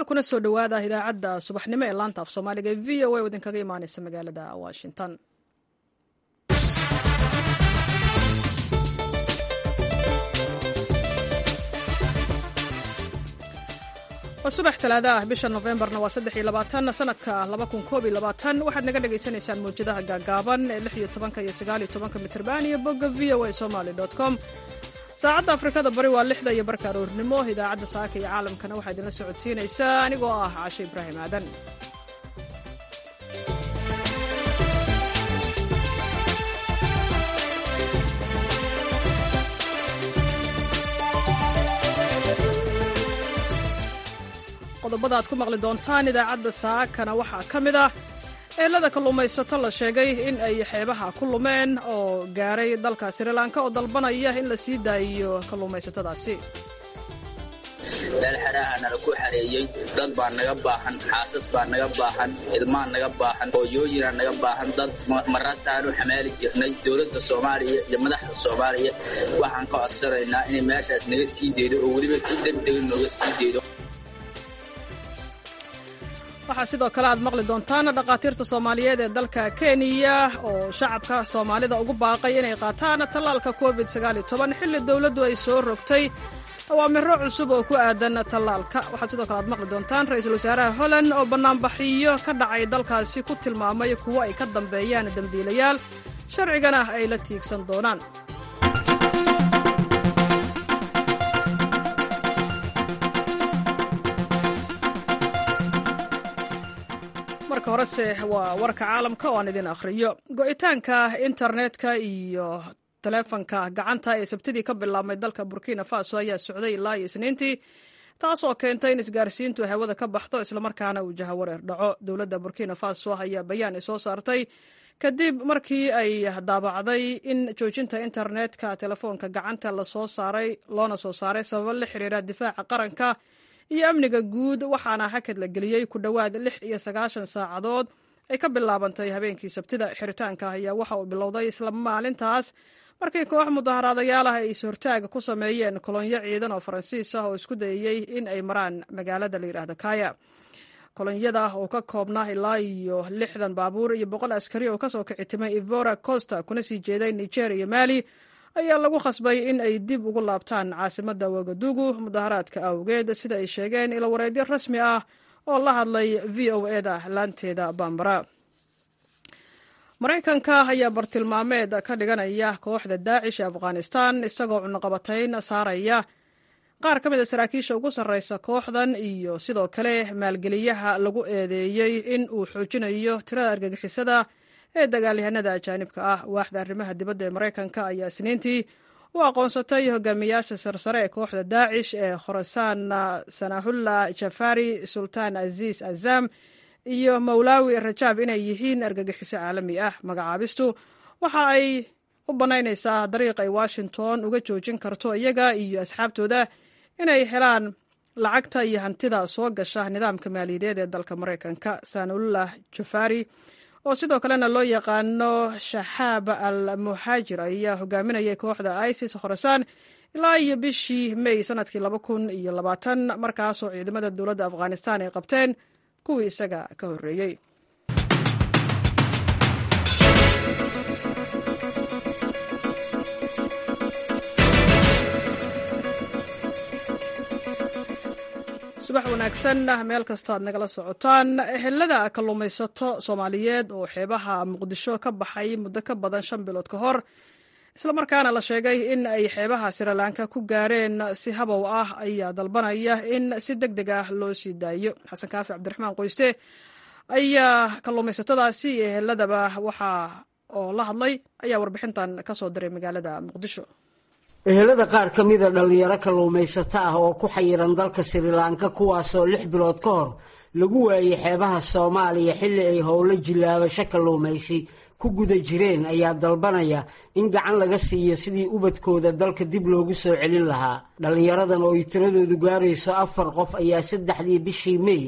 dhegeystayaal kuna soo dhowaada idaacadda subaxnimo ee laanta af soomaaliga ee v o a oo idinkaga imaaneysa magaalada washington waa subax talaada ah bisha nofembarna waa saddex iyo labaatan sanadka laba kun koob iyo labaatan waxaad naga dhagaysanaysaan mawjadaha gaagaaban ee lix iyo tobanka iyo sagaal iyo tobanka mitrban iyo bogga v o a somaly com saacadda afrikada bari waa lixda iyo barka aroornimo idaacadda saaka iyo caalamkana waxaa idinla socodsiinaysaa anigoo ah caashe ibraahim aadan qodobada aad ku maqli doontaan idaacadda saakana waxaa ka mid ah eelada kalluumaysato la sheegay in ay xeebaha ku lumeen oo gaaray dalka srilanka oo dalbanaya in la sii daayiyo kalluumaysatadaasi meel xeraha nala ku xareeyey dad baa naga baahan xaasas baa naga baahan ilmaa naga baahan hooyooyinaa naga baahan dad maraasaanu xamaali jirnay dowladda soomaaliya iyo madaxda soomaaliya waxaan ka codsanaynaa inay meeshaas naga sii deydo oo weliba si degdega nooga sii deydo waxaa sidoo kale aad maqli doontaan dhakhaatiirta soomaaliyeed ee dalka kenya oo shacabka soomaalida ugu baaqay inay qaataan tallaalka covid xilli dowladdu ay soo rogtay awaamiro cusub oo ku aadan tallaalka waxaa sidoo kale aad maqli doontaan ra-iisul wasaaraha holland oo bannaanbaxiyo ka dhacay dalkaasi ku tilmaamay kuwo ay ka dambeeyaan dembiilayaal sharcigana ay la tiigsan doonaan marka horese waa warka caalamka oo aan idin akhriyo go'itaanka internetka iyo taleefanka gacanta ee sabtidii ka bilaabmay dalka burkina faso ayaa socday ilaa iyo isniintii taasoo keentay in isgaarsiintu hawada ka baxdo islamarkaana uu jahawareer dhaco dowladda burkina faso ayaa bayaan ay soo saartay kadib markii ay daabacday in joojinta internetka telefoonka gacanta lasoo saaray loona soo saaray sababo la xiriira difaaca qaranka iyo amniga guud waxaana hakad la geliyey ku dhowaad lix iyo sagaashan saacadood ay ka bilaabantay habeenkii sabtida xiritaanka ayaa waxa uu bilowday isla maalintaas markii koox mudaharaadayaal ah ay is-hortaaga ku sameeyeen kolonyo ciidan oo faransiis ah oo isku dayayey in ay maraan magaalada la yidhaahdo kaya kolonyada oo ka koobnaa ilaa iyo lixdan baabuur iyo boqol askari oo kasoo kici timay ivora costa kuna sii jeeday niger iyo mali ayaa lagu khasbay in ay dib ugu laabtaan caasimadda wagadugu mudaharaadka awgeed sida ay sheegeen ilawareedyo rasmi ah oo la hadlay v o eda laanteeda bambara maraykanka ayaa bartilmaameed ka dhiganaya kooxda daacish ee afghanistan isagoo cunuqabatayn saaraya qaar ka mid a saraakiisha ugu sarreysa kooxdan iyo sidoo kale maalgeliyaha lagu eedeeyey in uu xoojinayo tirada argagixisada ee dagaalyahanada ajaanibka ah waaxda arrimaha dibadda ee maraykanka ayaa isniintii u aqoonsatay hogaamiyaasha sarsare ee kooxda daacish ee khorasaan sanahullah jafari sultaan aziis azam iyo mawlaawi rajaab inay yihiin argagixiso caalami ah magacaabistu waxa ay u bannaynaysaa dariiq ay washington uga joojin karto iyaga iyo asxaabtooda inay helaan lacagta iyo hantida soo gasha nidaamka maaliyadeed ee dalka maraykanka sanahullah jafari oo sidoo kalena loo yaqaano shaxaab al muxaajir ayaa hogaaminayay kooxda isis khorasaan ilaa iyo bishii may sanadkii laba kun iyo labaatan markaasoo ciidamada dowladda afghanistan ay qabteen kuwii isaga ka horreeyey subax wanaagsan meel kasta aad nagala socotaan ehelada kalluumaysato soomaaliyeed oo xeebaha muqdisho ka baxay muddo ka badan shan bilood ka hor islamarkaana la sheegay in ay xeebaha srilanka ku gaareen si habow ah ayaa dalbanaya in si deg deg ah loo sii daayo xasan kaafi cabdiraxmaan qoyste ayaa kalluumaysatadaasi iyo eheladaba waxaa oo la hadlay ayaa warbixintan ka soo diray magaalada muqdisho ehelada qaar ka mida dhallinyaro kalluumaysato ah oo ku xayiran dalka srilanka kuwaasoo lix bilood ka hor lagu waayey xeebaha soomaaliya xilli ay howlo jilaabasho kalluumaysi ku guda jireen ayaa dalbanaya in gacan laga siiyo sidii ubadkooda dalka dib loogu soo celin lahaa dhallinyaradan oo ay tiradoodu gaarayso afar qof ayaa saddexdii bishii mey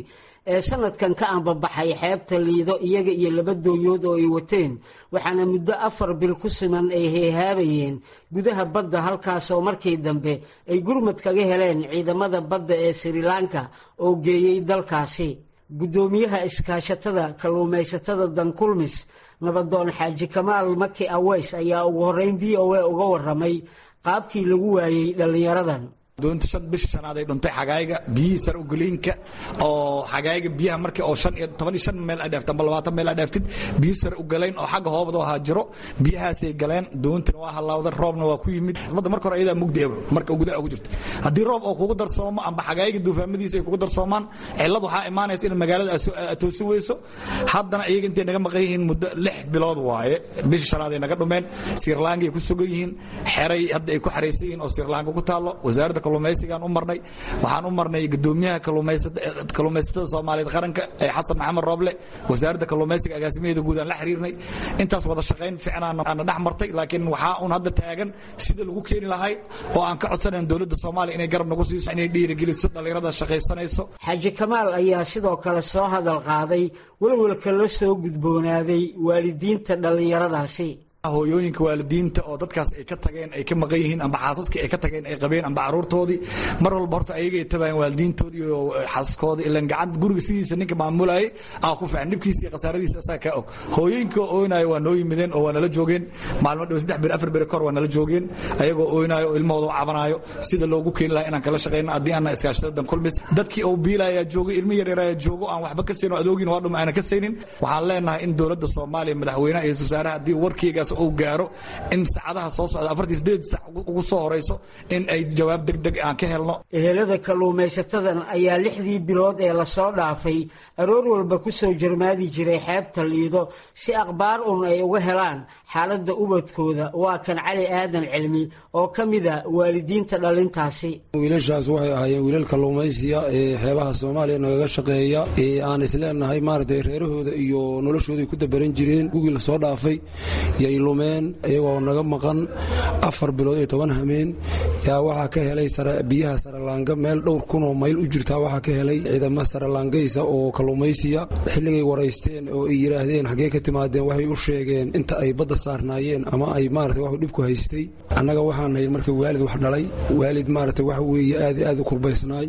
ee sanadkan ka ambabaxay xeebta liido iyaga iyo laba dooyood oo ay wateen waxaana muddo afar bil ku siman ay heehaabayeen gudaha badda halkaasoo markii dambe ay gurmad kaga heleen ciidamada badda ee sri lanka oo geeyey dalkaasi guddoomiyaha iskaashatada kalluumaysatada dankulmis nabadoon xaaji kamaal maki aweys ayaa ugu horreyn v o a uga warramay qaabkii lagu waayey dhallinyaradan doonta shan bisha shanaad ay dhuntay xagaayga biyihii sare ugaliinka oo xagaayga biyaha markii oo shan iyo toban iyo shan meel ay dheefta amba labaatan meel ay dheeftid biyo sare u galeen oo xagga hoobada ahaa jiro biyahaasay galeen doontana waa halaawda roobna waa ku yimid badda marka hore ayadaa mugdi eba marka gudaha ugu jirta haddii roob oo kugu darsoomo amba xagaayga duufaamadiisa ay kugu darsoomaan cillad waxaa imaanaysa in magaalada toosi weyso haddana iyaga intay naga maqan yihiin muddo lix bilood waaye bisha shanaad ay naga dhumeen sirlankay ku sugan yihiin xeray hadda ay ku xaraysan yihiin oo sirlanka ku taallo wasaaradda kalluumaysigaan u marnay waxaan u marnay gudoomiyaha kalluumaysatada soomaaliyeed qaranka ee xasan maxamed rooble wasaaradda kalluumaysiga agaasimaheeda guud aan la xiriirnay intaas wada shaqayn fiican aana dhex martay laakiin waxaa un hadda taagan sida lagu keeni lahay oo aan ka codsanayn dowladda soomaaliya inay garab nagu siiso inay dhiirigeliso dhallinyarada shaqaysanayso xaaji kamaal ayaa sidoo kale soo hadal qaaday welwelka la soo gudboonaaday waalidiinta dhallinyaradaasi hooyooyinka waalidiinta oo dadkaas ay ka tageen ay ka maqan yihiin amba xaasaskii ay ka tageen ay qabeen amba caruurtoodii mar walba horta ayagay tabayeen waalidiintoodii iyo xaasaskoodii ilan gacan guriga sidiisa ninka maamulayay aa ku fiican dhibkiisa iyo khasaaradiisa asaa kaa og hooyooyinka ooynaayo waa noo yimideen oo waa nala joogeen maalmo dhow saddex bir afar beri kor waa nala joogeen ayagoo ooynaayo oo ilmahooda u cabanaayo sida loogu keeni lahaa inaan kala shaqeyno haddii aanna iskaashatada dan kulmis dadkii oo biilayaa joogo ilmi yar yarayaa joogo aan waxba ka saynin oo adoogin waa dhuma aanan ka saynin waxaan leenahay in dowladda soomaaliya madaxweynaha iyo wasaaraha haddii warkeygaas uu gaaro in saacadaha soo socda afartii sideed sac ugu soo horeyso in ay jawaab deg deg aan ka helno ehelada kalluumaysatadan ayaa lixdii bilood ee lasoo dhaafay aroor walba ku soo jarmaadi jiray xeebta liido si akhbaar un ay uga helaan xaaladda ubadkooda waa kan cali aadan cilmi oo ka mida waalidiinta dhalintaasi wiilashaas waxay ahaayeen wiilal kalluumaysiya ee xeebaha soomaaliya nagaga shaqeeya ee aan isleenahay maaragtay reerahooda iyo noloshooday ku dabaran jireen gugii lasoo dhaafay yay lumeen iyagoo naga maqan afar bilood iyo toban hameen yaa waxaa ka helay biyaha saralaanga meel dhowr kunoo mayl u jirtaa waxaa ka helay ciidamo saralaangaysa oo kalluumaysiya xilligay waraysteen oo ay yidhaahdeen xaggee ka timaadeen waxay u sheegeen inta ay badda saarnaayeen ama ay maarata waxu dhibku haystay annaga waxaan nahay marka waalid wax dhalay waalid maarata waxa weeye aad aad u kurbaysnaay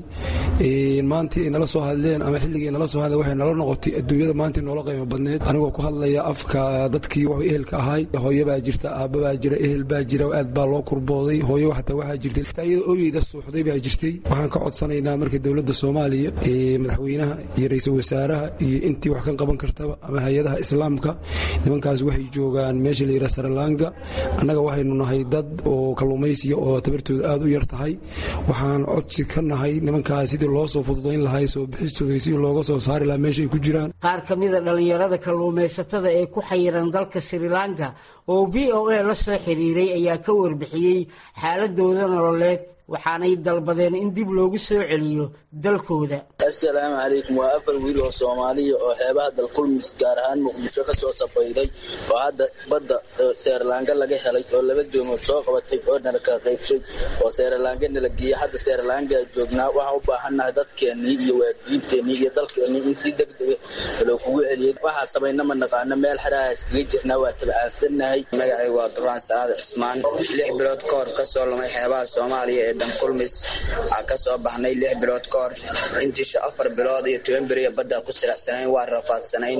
maantii ay nala soo hadleen ama xilligii nala soo hadleen waxay nala noqotay adduunyada maantii noola qiimo badneed anigoo ku hadlaya afka dadkii wax ehelka ahay hooyo baa jirta aabba baa jira ehel baa jira aad baa loo kurbooday hooyo xataa waxaa jirtay iyada ooyeyda suuxday baa jirtay waxaan ka codsanaynaa marka dowladda soomaaliya madaxweynaha iyo ra-iisul wasaaraha iyo intii wax ka qaban kartaba ama hay-adaha islaamka nimankaas waxay joogaan meesha la yidhaha saralaanga annaga waxaynu nahay dad oo kalluumaysiya oo tabartooda aad u yar tahay waxaan codsi ka nahay nimankaas sidii loo soo fududayn lahay soo bixistooda sidii looga soo saari lahaa meesha ay ku jiraan qaar ka mida dhallinyarada kalluumaysatada ee ku xayiran dalka sri lanka oo v o a la soo xiriiray ayaa ka warbixiyey xaaladooda nololeed waxaanay dalbadeen in dib loogu soo celiyo dalkooda assalaamu calaykum waa afar wiil oo soomaaliya oo xeebaha dalkulmis gaar ahaan muqdisho ka soo safayday oo hadda badda seerlaanga laga helay oo laba doomood soo qabatay oo nala kala qaybshay oo seerlaanga nala geeyey hadda seerlaangaa joognaa waxaan u baahannahay dadkeennii iyo waadiibteennii iyo dalkeennii in si degdega loo kugu celiyay waxaa samayna ma naqaano meel xerahaas kaga jirnaa waa tabcaansannahay magacaygu waa duraan salaad cismaan lix bilood ka hor ka soo lumay xeebaha soomaaliya ee dankulmis aa ka soo baxnay lix bilood ka hor intiisha afar bilood iyo toban beriya badda ku siracsanayn waa rafaadsanayn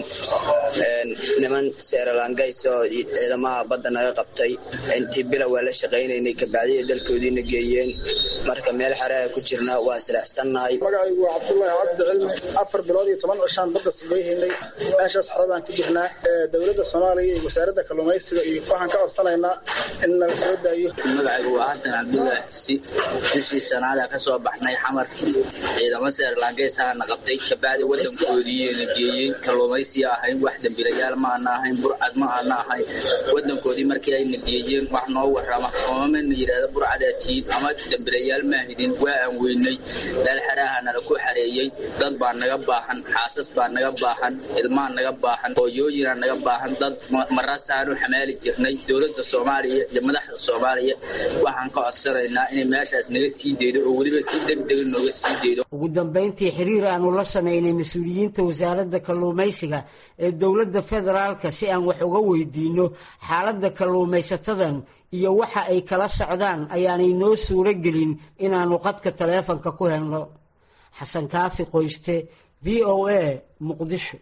niman seeralangays oo ciidamaha badda naga qabtay intii bila waa la shaqaynaynay kabacdiya dalkoodiina geeyeen marka meel xeraha ku jirna waa siracsannahay magacaygu waa cabdullaahi cabdi cilmi afar bilood iyo toban cishaan badda sabayhaynay meeshaas xeradaan ku jirnaa dowladda soomaaliya iyo wasaaradda kalluumaysiga iyo waxaan ka codsanaynaa in nala soo daayo magacaygu waa xasan cabdullaahi xisi bishii sanaada ka soo baxnay xamarkii ciidamo seerlaangeysaha na qabtay kabacdi wadankoodii na geeyey kalluumaysiya ahayn wax dembilayaal ma aana ahayn burcad ma aana ahayn wadankoodii markii ayna geeyeen wax noo warrama oomamana yidhahda burcadaa tihiin ama dembilayaal odayaal maahidin waa aan weynay meel xeraaha nala ku xareeyey dad baa naga baahan xaasas baa naga baahan ilmaa naga baahan hooyooyinaa naga baahan dad marasaanu xamaali jirnay dowladda soomaaliya iyo madaxda soomaaliya waxaan ka codsanaynaa inay meeshaas naga sii deydo oo weliba si degdega nooga sii deydo ugu dambayntii xiriir aanu la samaynay mas-uuliyiinta wasaaradda kalluumaysiga ee dowladda federaalka si aan wax uga weydiinno xaaladda kalluumaysatadan iyo waxa ay kala socdaan ayaanay noo suuro gelin inaannu qadka taleefanka ku helno xasan kaafi qoyste v o a muqdisho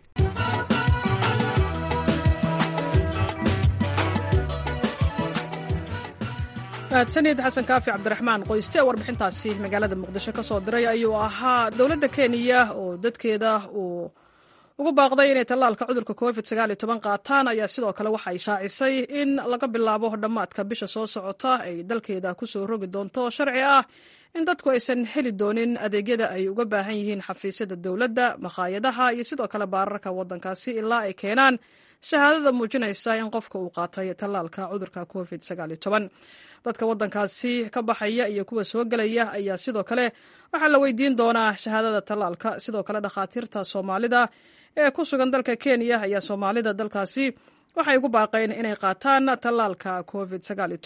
mahadsanid xasan kaafi cabdiraxmaan qoyste warbixintaasi magaalada muqdisho ka soo diray ayuu ahaa dowladda kenya oo dadkeeda uu ugu baaqday inay tallaalka cudurka covid qaataan ayaa sidoo kale waxa ay shaacisay in laga bilaabo dhammaadka bisha soo socota ay dalkeeda kusoo rogi doonto sharci ah in dadku aysan heli doonin adeegyada ay uga baahan yihiin xafiisyada dowladda makhaayadaha iyo sidoo kale baararka waddankaasi ilaa ay keenaan shahaadada muujinaysa in qofka uu qaatay tallaalka cudurka covid dadka waddankaasi ka baxaya iyo kuwa soo gelaya ayaa sidoo kale waxaa la weydiin doonaa shahaadada tallaalka sidoo kale dhakhaatiirta soomaalida ee ku sugan dalka kenya ayaa soomaalida dalkaasi waxay ugu baaqeen inay qaataan tallaalka covid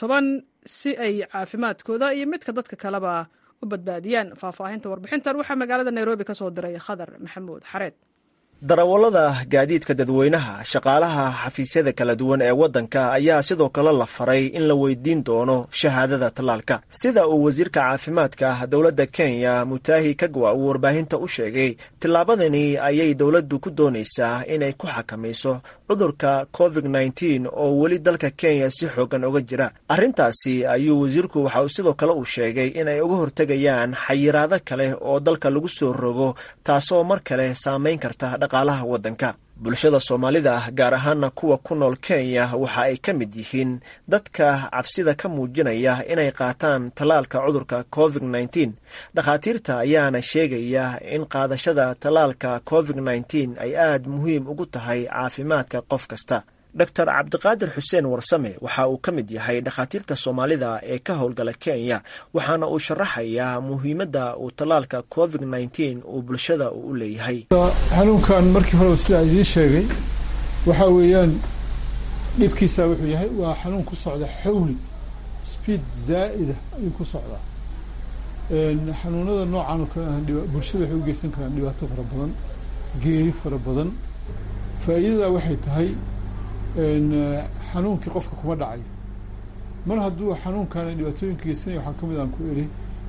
si ay caafimaadkooda iyo midka dadka kaleba u badbaadiyaan faahfaahinta warbixintan waxaa magaalada nairobi ka soo diray khadar maxamuud xareed darawallada gaadiidka dadweynaha shaqaalaha xafiisyada kala duwan ee waddanka ayaa sidoo kale la faray in la weydiin doono shahaadada tallaalka sida uu wasiirka caafimaadka dowladda kenya mutaahi kagwa uu warbaahinta u sheegay tillaabadani ayay dowladdu ku doonaysaa inay ku xakamayso cudurka covid nteen oo weli dalka kenya si xoogan uga jira arrintaasi ayuu wasiirku waxa uu sidoo kale uu sheegay inay uga hortegayaan xayiraado kale oo dalka lagu soo rogo taasoo mar kale saamayn karta dhaqaalaha waddanka bulshada soomaalida gaar ahaana kuwa ku nool kenya waxa ay ka mid yihiin dadka cabsida ka muujinaya inay qaataan tallaalka cudurka covid nteen dhakhaatiirta ayaana sheegaya in qaadashada tallaalka covid nteen ay aad muhiim ugu tahay caafimaadka qof kasta doctor cabdiqaadir xuseen warsame waxa uu ka mid yahay dhakhaatiirta soomaalida ee ka howlgala kenya waxaana uu sharaxayaa muhiimadda uu tallaalka covid nteen uu bulshada uu u leeyahay xanuunkan markii horeba sidaa idiin sheegay waxaa weeyaan dhibkiisa wuxuu yahay waa xanuun ku socda xawli speed zaa'ida ayuu ku socdaa xanuunada noocan oo kale ah bulshada waxay u geysan karaan dhibaato fara badan geeri fara badan faa'iidada waxay tahay xanuunkii qofka kuma dhacayo mar hadduu xanuunkan dhibaatooyinka geysanaya waxaa ka mid aan ku eri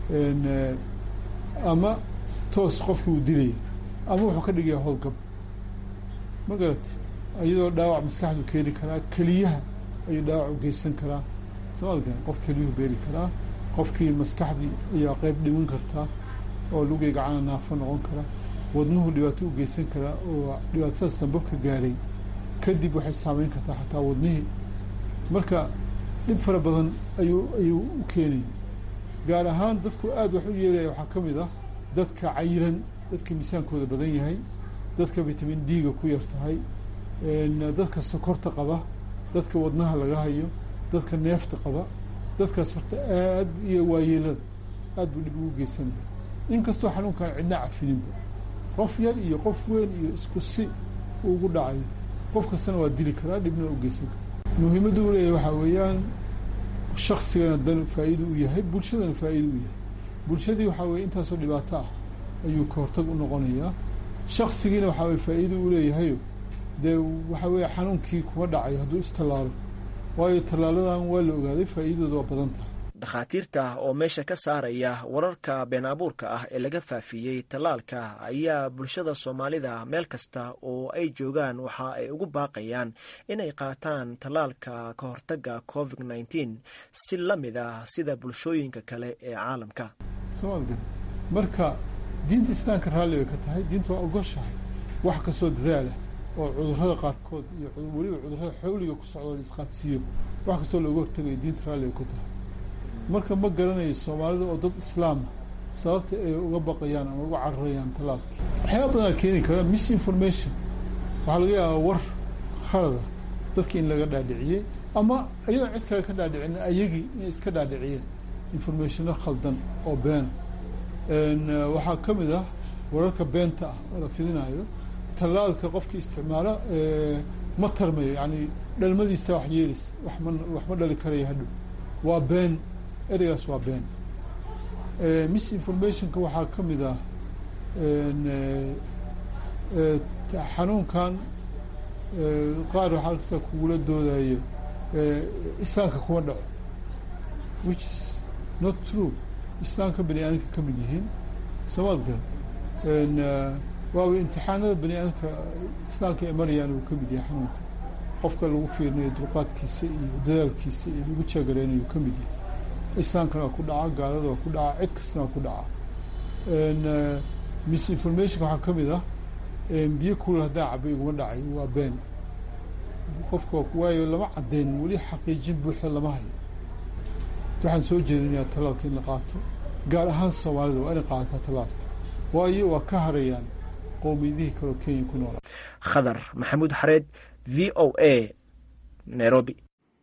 ama toos qofkii uu dilaya ama wuxuu ka dhigaya howlgab ma garati iyadoo dhaawac maskaxdu keeni karaa keliyaha ayuu dhaawac u geysan karaa somaadkan qof keliyuhu beeri karaa qofkii maskaxdii ayaa qeyb dhiman kartaa oo lugay gacana naafo noqon kara wadnuhu dhibaato u geysan karaa oo dhibaatada sanbabka gaadhay kadib waxay saameyn kartaa xataa wadnihii marka dhib fara badan ayuu ayuu u keenaya gaar ahaan dadku aada wax u yeelaya waxaa ka mid ah dadka cayiran dadka miisaankooda badan yahay dadka vitamin d-ga ku yar tahay dadka sokorta qaba dadka wadnaha laga hayo dadka neefta qaba dadkaas horta aad iyo waayeelada aad buu dhib ugu geysanaya inkastoo xanuunkan cidna cafininba qof yar iyo qof weyn iyo isku si uu ugu dhacayo qof kastana waa dili karaa dhibna u geysan karaa muhiimadda u leeyahay waxaa weeyaan shaksigana dan faa'iido u yahay bulshadana faa'iido u yahay bulshadii waxaa weye intaasoo dhibaato ah ayuu ka hortag u noqonayaa shaksigiina waxaa weye faa'iido u leeyahayo dee waxaa weeye xanuunkii kuma dhacayo hadduu istallaalo waayo tallaaladan waa la ogaaday faa'iidadooda waa badan tahay dhakhaatiirta oo meesha ka saaraya wararka been abuurka ah ee laga faafiyey tallaalka ayaa bulshada soomaalida meel kasta oo ay joogaan waxa ay ugu baaqayaan inay qaataan tallaalka ka hortagga covid nteen si la mid ah sida bulshooyinka kale ee caalamka somaaliga marka diinta islaamka raalli bay ka tahay diinta waa ogoshahay wax kastoo dadaalah oo cudurrada qaarkood iyo weliba cudurrada xawliga ku socdoo la isqaadsiiyo wax kastoo looga hortagayo diinta raalli bay ku tahay marka ma garanayo soomaalida oo dad islaama sababta ay uga baqayaan ama uga cararayaan tallaalkii waxyaaba badanaa keeni kara misinformation waxaa laga yaabaa war khalada dadki in laga dhaadhiciyey ama iyadoo cid kale ka dhaadhicin ayagii inay iska dhaadhiciyeen informationo khaldan oo been waxaa ka mid ah wararka beenta ah oo la fidinayo tallaalka qofkii isticmaalo ma tarmayo yani dhalmadiisa wax yeelis wama wax ma dhali karaya hadhow waa been ereygaas waa been misinformationka waxaa ka mid ah xanuunkan qaar waxaa kasta kugula doodayo islaamka kuma dhaco which is not true islaamka bani aadamka ka mid yihiin soomaad garan waaba imtixaanada bani aadamka islaamka ay marayaan uu ka mid yahay xanuunka qofka lagu fiirinayo dulqaadkiisa iyo dadaalkiisa iyo lagu jeegareynayo ka mid yahay islaamkana waa ku dhaca gaalada waa ku dhaca cid kastana waa ku dhaca misinformationka waxaa ka mid ah biyo kulul haddaan cabay iguma dhacay waa been qofka waayo lama caddeyn weli xaqiijin buuxda lama hayo waxaan soo jeedinayaa tallaalka in la qaato gaar ahaan soomaalida waa inay qaadataa tallaalka waayo waa ka harayaan qowmiyadihii kaleo kenya ku noolaa khadar maxamuud xareed v o a nairobi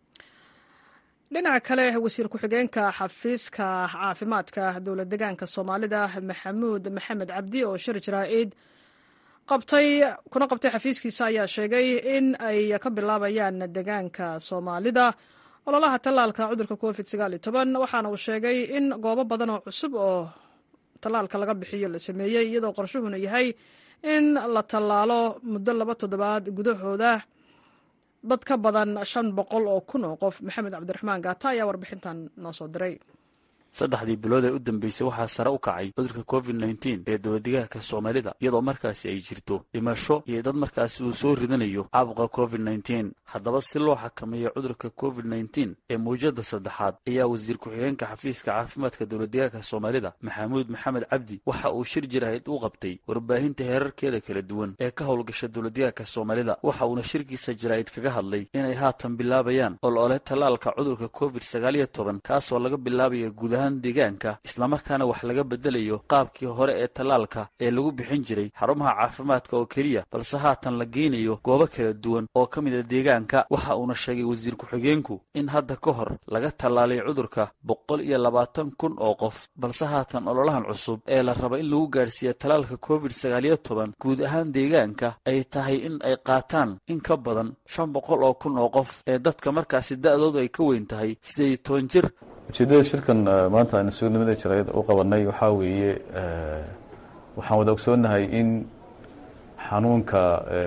dhinaca kale wasiir ku-xigeenka xafiiska caafimaadka dowlad degaanka soomaalida maxamuud maxamed cabdi oo shir jaraa-id qabtay kuna qabtay xafiiskiisa ayaa sheegay in ay ka bilaabayaan degaanka soomaalida ololaha tallaalka cudurka covid sagaal iyo toban waxaana uu sheegay in goobo badan oo cusub oo tallaalka laga bixiyo la sameeyey iyadoo qorshuhuna yahay in la tallaalo muddo laba toddobaad gudahooda dad ka badan shan boqol oo kun oo qof maxamed cabdiraxmaan gaata ayaa warbixintan noo soo diray saddexdii bilood ee u dambeysay waxaa sare u kacay cudurka covid nneteen ee dowladdegaanka soomaalida iyadoo markaasi ay jirto dhimasho iyo dad markaasi uu soo ridanayo caabuqa covid nneteen haddaba si loo xakameeyo cudurka covid nneteen ee mawjada saddexaad ayaa wasiir ku-xigeenka xafiiska caafimaadka dowladdegaanka soomaalida maxamuud maxamed cabdi waxa uu shir jiraahid u qabtay warbaahinta heerarkeeda kala duwan ee ka howlgasha dowladdegaanka soomaalida waxa uuna shirkiisa jaraa'id kaga hadlay inay haatan bilaabayaan olole tallaalka cudurka covid sagaal iyo toban kaasoo laga bilaabayo guud ahaan deegaanka islamarkaana wax laga bedelayo qaabkii hore ee tallaalka ee lagu bixin jiray xarumaha caafimaadka oo keliya balse haatan la geynayo goobo kala duwan oo ka mid a deegaanka waxa uuna sheegay wasiir ku-xigeenku in hadda ka hor laga tallaalay cudurka boqol iyo labaatan kun oo qof balse haatan ololahan cusub ee la raba in lagu gaadhsiiya tallaalka covid sagaaliyo toban guud ahaan deegaanka ay tahay in ay qaataan in ka badan shan boqol oo kun oo qof ee dadka markaasi da-doodu ay ka weyn tahay sideed iyo toban jir ujeeddada shirkan maanta aynu sugnimada jaraayad u qabanay waxaa weeye waxaan wada ogsoonnahay in xanuunka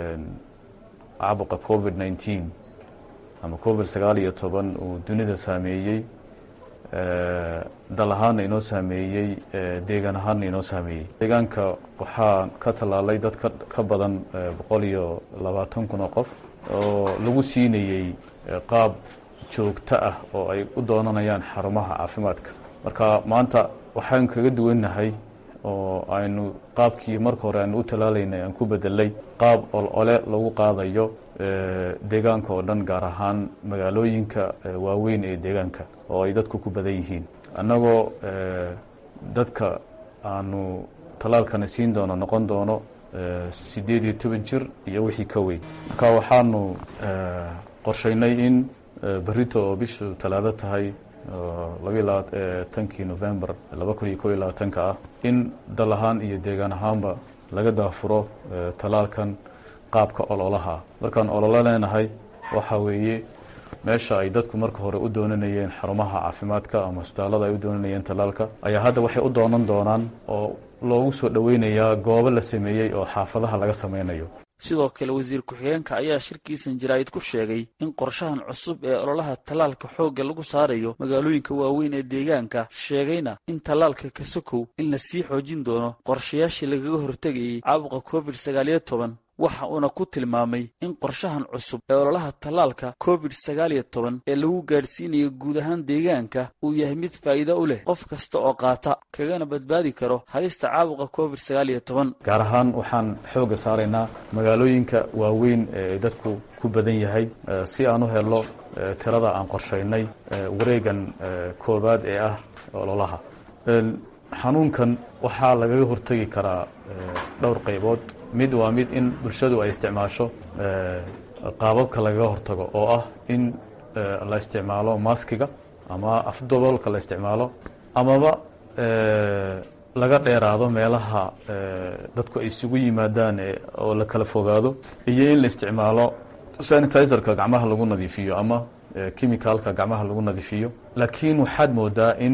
caabuqa covid nneteen ama covid sagaal iyo toban uu dunida saameeyey dal ahaanna inoo saameeyey deegaan ahaanna inoo saameeyey deegaanka waxaa ka tallaalay dad ka badan boqol iyo labaatan kun oo qof oo lagu siinayey qaab joogto ah oo ay u doonanayaan xarumaha caafimaadka marka maanta waxaan kaga duwannahay oo aynu qaabkii marka hore aynu u tallaalaynay aan ku bedelay qaab olole lagu qaadayo deegaanka oo dhan gaar ahaan magaalooyinka waaweyn ee deegaanka oo ay dadku ku badan yihiin annagoo dadka aanu tallaalkana siin doono noqon doono siddeed iyo toban jir iyo wixii ka weyn marka waxaanu qorshaynay in berito oo bishu talaado tahay labaatankii november laba kun iyo ko iyo labaatanka ah in dal ahaan iyo deegaan ahaanba laga daafuro tallaalkan qaabka ololaha markaan ololo leenahay waxa weeye meesha ay dadku marka hore u doonanayeen xarumaha caafimaadka ama hosbitaallada ay u doonanayeen tallaalka ayaa hadda waxay u doonan doonaan oo loogu soo dhoweynayaa goobo la sameeyey oo xaafadaha laga sameynayo sidoo kale wasiir ku-xigeenka ayaa shirkiisan jaraa'id ku sheegay in qorshahan cusub ee ololaha tallaalka xoogga lagu saarayo magaalooyinka waaweyn ee deegaanka sheegayna in tallaalka kasokow in la sii xoojin doono qorshayaashii lagaga hortegayey caabuqa covid sagaaliyo toban waxa uuna ku tilmaamay in qorshahan cusub ee ololaha tallaalka covid sagaal iyo toban ee lagu gaadhsiinayo guud ahaan deegaanka uu yahay mid faa'iido u leh qof kasta oo qaata kagana badbaadi karo halista caabuqa covid sagaal iyo toban gaar ahaan waxaan xoogga saaraynaa magaalooyinka waaweyn ee dadku ku badan yahay si aan u helo tirada aan qorshaynay wareegan koowaad ee ah ololaha xanuunkan waxaa lagaga hortegi karaa dhowr qaybood mid waa mid in bulshadu ay isticmaasho qaababka lagaga hortago oo ah in la isticmaalo maskiga ama afdaboolka la isticmaalo amaba laga dheeraado meelaha dadku ay isugu yimaadaan oo la kala fogaado iyo in la isticmaalo sanitizerka gacmaha lagu nadiifiyo ama chemicalka gacmaha lagu nadiifiyo laakiin waxaad moodaa in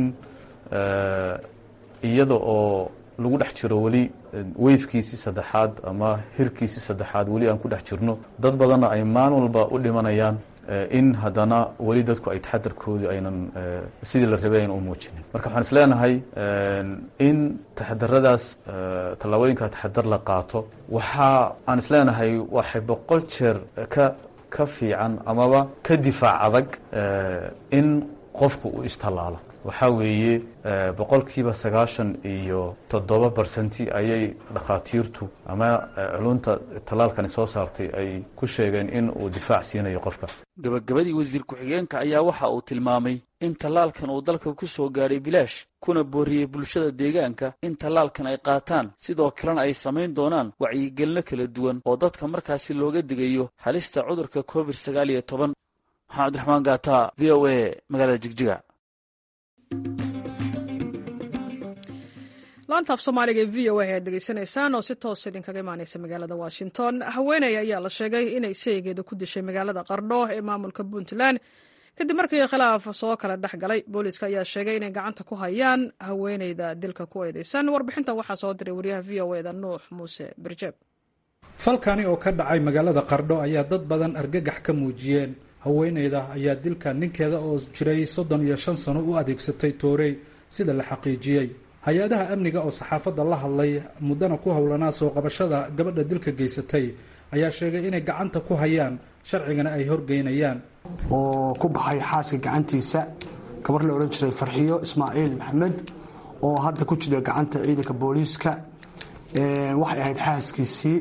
iyada oo lagu dhex jiro weli weyfkiisii saddexaad ama hirkiisii saddexaad weli aan ku dhex jirno dad badanna ay maalin walba u dhimanayaan in haddana weli dadku ay taxadarkoodii aynan sidii la rabay aynan u muujinin marka waxaan is leenahay in taxadaradaas tallaabooyinka taxadar la qaato waxaa aan is leenahay waxay boqol jeer ka ka fiican amaba ka difaac adag in qofku uu istallaalo waxaa weeye boqolkiiba sagaashan iyo toddoba barcenti ayay dhakhaatiirtu ama culunta tallaalkani soo saartay ay ku sheegeen in uu difaac siinayo qofka gabagabadii wasiir ku-xigeenka ayaa waxa uu tilmaamay in tallaalkan uu dalka ku soo gaadhay bilaash kuna booriyey bulshada deegaanka in tallaalkan ay qaataan sidoo kalena ay samayn doonaan wacyigelino kala duwan oo dadka markaasi looga digayo halista cudurka covid sagaal iyo toban maxamed cabdiraxmaan gaata v o a magaalada jigjiga laanta af soomaaliga ee v o a ayaad degeysanaysaan oo si toos idinkaga imaaneysa magaalada washington haweeney ayaa la sheegay inay seegeeda ku dishay magaalada qardho ee maamulka puntland kadib markii khilaaf soo kala dhex galay booliiska ayaa sheegay inay gacanta ku hayaan haweeneyda dilka ku eedeysan warbixintan waxaa soo diray wariyaha v o eda nuux muuse birjeeb falkani oo ka dhacay magaalada qardho ayaa dad badan argagax ka muujiyeen haweeneyda ayaa dilka ninkeeda oo jiray soddon iyo shan sano u adeegsatay toorey sida la xaqiijiyey hay-adaha amniga oo saxaafadda la hadlay muddana ku howlanaa soo qabashada gabadha dilka geysatay ayaa sheegay inay gacanta ku hayaan sharcigana ay horgeynayaan oo ku baxay xaaska gacantiisa gabar la odhan jiray farxiyo ismaaciil maxamed oo hadda ku jira gacanta ciidanka booliiska waxay ahayd xaaskiisii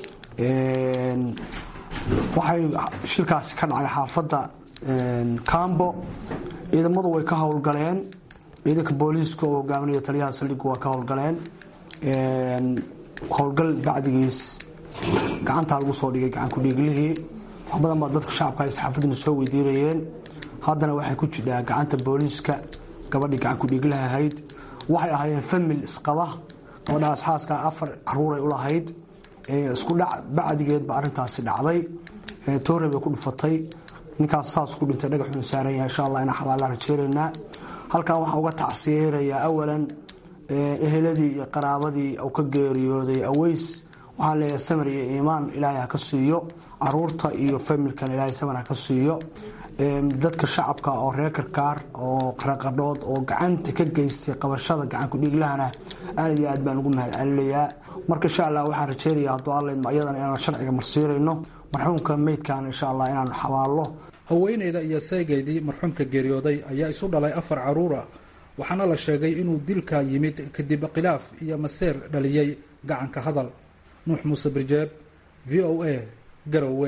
waxay shilkaasi ka dhacay xaafadda cambo ciidamadu way ka howlgaleen ciidanka booliiska oo hogaaminaya taliyaha saldhiggu waa ka howlgaleen howlgal bacdigiis gacantaa lagu soo dhigay gacankudhiiglihii wax badan baa dadka shacabka ay saxaafadina soo weydiinayeen haddana waxay ku jidhaa gacanta booliiska gabadhii gacankudhiiglaha ahayd waxay ahaayeen famil isqaba gabadhaas xaaska afar caruuray u lahayd isku dhac bacdigeedba arrintaasi dhacday toore bay ku dhufatay ninkaas saas ku dhintay dhagaxuun saaran yahay insha allah inaan xabaallaan rajeeraynaa halkan waxaan uga tacsiyeerayaa awalan eheladii iyo qaraabadii uu ka geeriyooday aweys waxaan leeyahay samir iyo iimaan ilaahay ha ka siiyo caruurta iyo familkan ilaahay samir ha ka siiyo dadka shacabka oo reer karkaar oo qaraqadhood oo gacanta ka geystay qabashada gacankudhiiglahana aad iyo aad baan ugu mahad celinayaa marka insha allah waxaan rajeynayaa hadduu allaydma ayadana inaan sharciga marsiirayno marxuumka meydkan insha allah inaanu xabaallo haweeneyda iyo seegeydii marxuumka geeriyooday ayaa isu dhalay afar caruur ah waxaana la sheegay inuu dilka yimid kadib khilaaf iyo maseer dhaliyey gacanka hadal nuux muuse birjeeb v o a garowe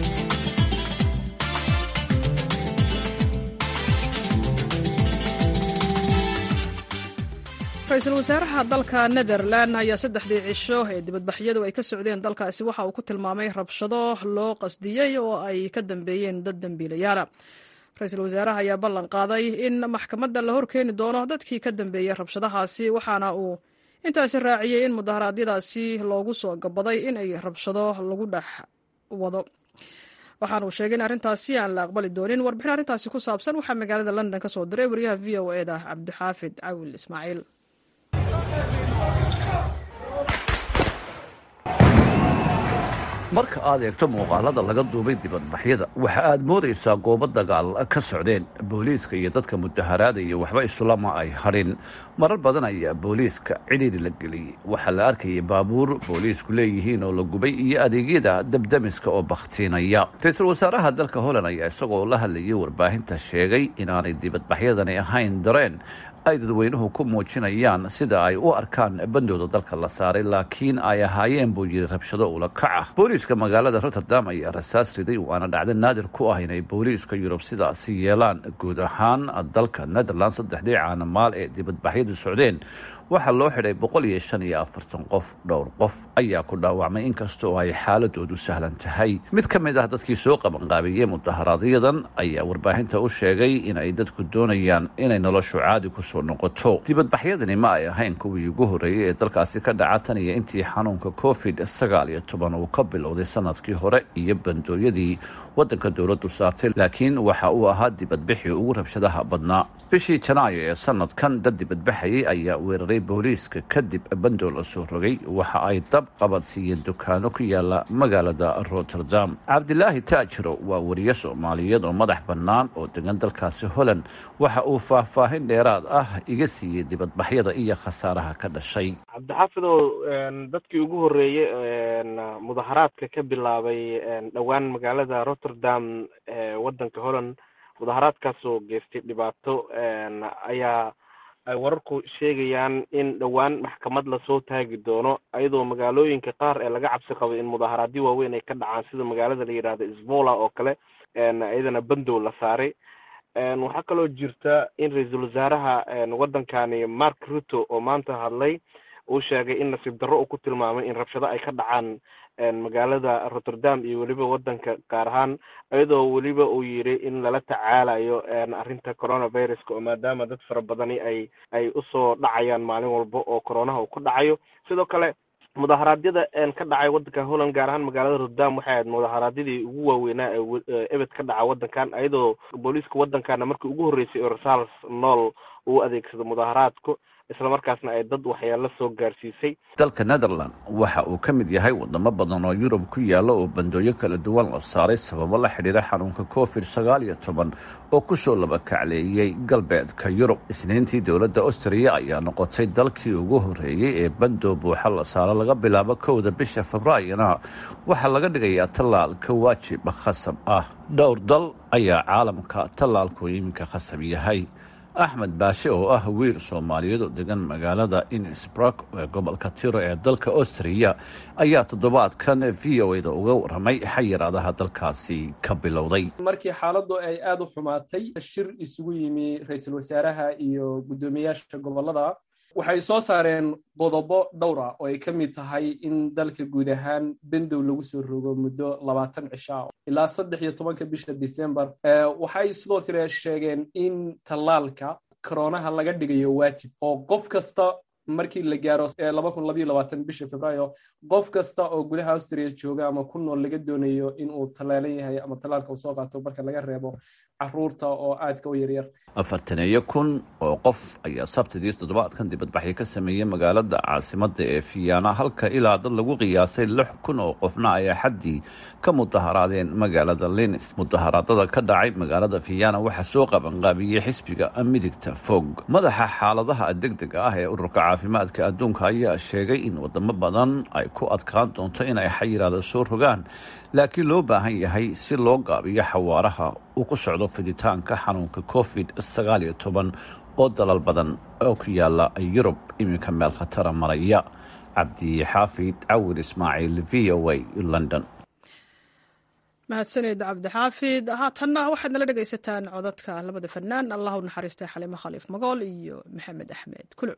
ra-iisul wasaaraha dalka netherland ayaa saddexdii cisho ee dibadbaxyadu ay ka socdeen dalkaasi waxa uu ku tilmaamay rabshado loo qasdiyey oo ay ka dambeeyeen dad dembiilayaala ra-iisul wasaaraha ayaa ballan qaaday in maxkamadda la horkeeni doono dadkii ka dambeeyey rabshadahaasi waxaana uu intaasi raaciyey in mudaharaadyadaasi loogu soo gabaday in ay rabshado lagu dhex wado waxaana uu sheegay in arrintaasi aan la aqbali doonin warbixin arrintaasi ku saabsan waxaa magaalada london ka soo diray wariyaha v o e da cabdixaafid cawil ismaaciil marka aad eegto muuqaalada laga duubay dibadbaxyada waxa aad moodaysaa goobo dagaal ka socdeen booliiska iyo dadka mudaharaadaya waxba isulama ay hadhin marar badan ayaa booliiska cidhiiri la geliyey waxaa la arkayay baabuur booliisku leeyihiin oo la gubay iyo adeegyada dabdamiska oo bakhtiinaya ra-iisul wasaaraha dalka holland ayaa isagoo la hadlayay warbaahinta sheegay inaanay dibadbaxyadani ahayn dareen ay dadweynuhu ku muujinayaan sida ay u arkaan bandooda dalka la saaray laakiin ay ahaayeen buu yidhi rabshado ula kaca booliiska magaalada rotterdam ayaa rasaas riday waana dhacdo naadir ku ah inay booliiska yurub sidaasi yeelaan guud ahaan dalka netherland saddexdii caanamaal ee dibadbaxyadu socdeen waxaa loo xidhay boqol iyo shan iyo afartan qof dhowr qof ayaa ku dhaawacmay inkastoo ay xaaladoodu sahlan tahay mid ka mid ah dadkii soo qabanqaabiyey mudaharaadyaddan ayaa warbaahinta u sheegay in ay dadku doonayaan inay noloshu caadi kusoo noqoto dibadbaxyadani ma ay ahayn kuwii ugu horreeyey ee dalkaasi ka dhaca tan iyo intii xanuunka covid sagaal iyo toban uu ka bilowday sanadkii hore iyo bandooyadii waddanka dowladdu saartay laakiin waxa uu ahaa dibadbixii ugu rabshadaha badnaa bishii janaayo ee sanadkan dad dibadbaxayay ayaa weeraray booliiska kadib bandoo la soo rogay waxa ay dab qabadsiiyeen dukaano ku yaala magaalada rotterdam cabdilaahi taajiro waa wariye soomaaliyeed oo madax bannaan oo degan dalkaasi holland waxa uu faahfaahin dheeraad ah iga siiyey dibadbaxyada iyo khasaaraha ka dhashay cabdixaafidow dadkii ugu horreeyey mudaharaadka ka bilaabay dhowaan magaalada rotterdam ee waddanka holland mudaharaadkaasoo geystay dhibaato ayaa ay wararku sheegayaan in dhowaan maxkamad lasoo taagi doono iyadoo magaalooyinka qaar ee laga cabsi qabo in mudaharaadyo waaweyn ay ka dhacaan sida magaalada la yidhahdo sbola oo kale iyadana bandow la saaray waxaa kaloo jirta in ra-iisul wasaaraha waddankani mark ruto oo maanta hadlay uu sheegay in nasiib darro uu ku tilmaamay in rabshado ay ka dhacaan magaalada rotterdam iyo weliba waddanka gaar ahaan iyadoo weliba uu yidhi in lala tacaalayo arrinta coronaviruska oo maadaama dad fara badani ay ay usoo dhacayaan maalin walba oo coronaha uu ku dhacayo sidoo kale mudaharaadyada ka dhacay waddanka holland gaar ahaan magaalada rotterdam waxay ahayd mudaharaadyadii ugu waaweynaa ee ebed ka dhaca waddankan iyadoo booliiska waddankana markii ugu horreysay oo rasaals nool uu adeegsado mudaharaadku islamarkaasna ay dad waxyaalo soo gaarsiisay dalka netherland waxa uu ka mid yahay wadamo badan oo yurub ku yaala oo bandooyo kala duwan la saaray sababo la xidhiira xanuunka covid sagaal iyo toban oo kusoo labakacleeyey galbeedka yurub isniintii dowladda austriya ayaa noqotay dalkii ugu horreeyey ee bandoo buuxa la saaro laga bilaabo kowda bisha februaarina waxaa laga dhigayaa tallaalka waajib khasab ah dhowr dal ayaa caalamka tallaalku iminka khasab yahay axmed baashe oo ah wiil soomaaliyeed oo degan magaalada innsbruck ee gobolka tiro ee dalka austriya ayaa toddobaadkan v o da uga warramay xayiraadaha dalkaasi ka bilowday markii xaaladdu ay aada u xumaatay shir isugu yimi ra-iisul wasaaraha iyo guddoomiyaasha gobolada waxay soo saareen qodobo dhowr ah oo ay ka mid tahay in dalka guud ahaan bendow lagu soo rogo muddo labaatan cisho ah ilaa saddex iyo tobanka bisha december waxay sidoo kale sheegeen in tallaalka koronaha laga dhigayo waajib oo qof kasta markii la gaaro laba kun labayo labaatan bisha februaayo qof kasta oo gudaha austria jooga ama ku nool laga doonayo in uu tallaalan yahay ama tallaalka uu soo qaato marka laga reebo caruurta oo aadka u yaryar afartaneeyo kun oo qof ayaa sabtidii toddobaadkan dibadbaxyo ka sameeyey magaalada caasimada ee fiyaana halka ilaa dad lagu qiyaasay lix kun oo qofna ay axaddii ka mudaharaadeen magaalada linis mudaharaadada ka dhacay magaalada fiyaana waxaa soo qabanqaabiyey xisbiga midigta fog madaxa xaaladaha degdega ah ee ururka caafimaadka adduunka ayaa sheegay in wadamo badan ay ku adkaan doonto inay xayiraada soo rogaan laakiin loo baahan yahay si loo gaabiyo xawaaraha uu ku socdo fiditaanka xanuunka covid sagaal iyo toban oo dalal badan oo ku yaala yurub iminka meel khatara maraya cabdi xaafid cawir ismaaciil v o a london mahadsaned cabdixaafid haatanna waxaad nala dhegaysataan codadka labada fanaan allah u naxariistay xaliimo khaliif magool iyo maxamed axmed kuluc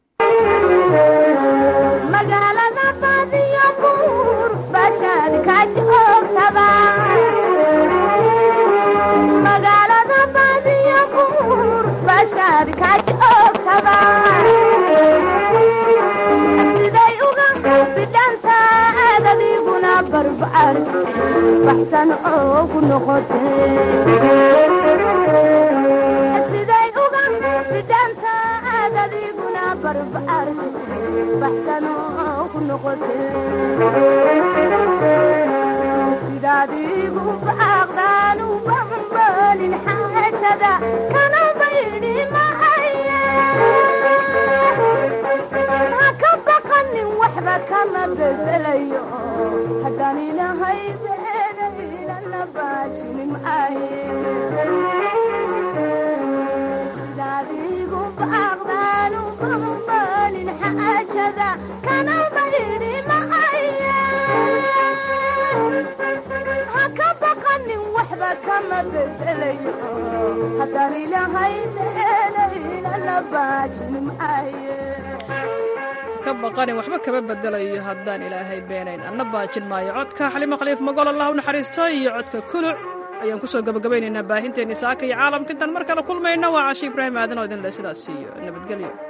magaalada baadiyo buur bashaad ka joogtaba magaalada baadiyo buur bashaad ka joogtaba siday uga bidhanta aadadiguna barbaar baxsan oogu noqote siday uga bidhanta aadadiguna barbaar sidaadiigu baaqdaan u bambalin xaajada kana baydhi maaye ha ka baqanin waxba kama bedelayo haddaan ilahay beedaynana baajinin maaye sidaadiigu baaqdaan u bambalin xaajada kana baydhi maaye ha ka baqanin waxba kama bedelayo haddaan ilahay beedaynana baajinin maaye ka baqanin waxba kama bedelayo haddaan ilaahay beenayn anna baajin maayo codka xalimo khaliif magol allah u naxariisto iyo codka kuluc ayaan kusoo gabagabaynaynaa baahinteenni saaka iyo caalamka intaan mar kale kulmayno waa cashi ibraahim aadan oo idin leh sidaas iyo nabadgelyo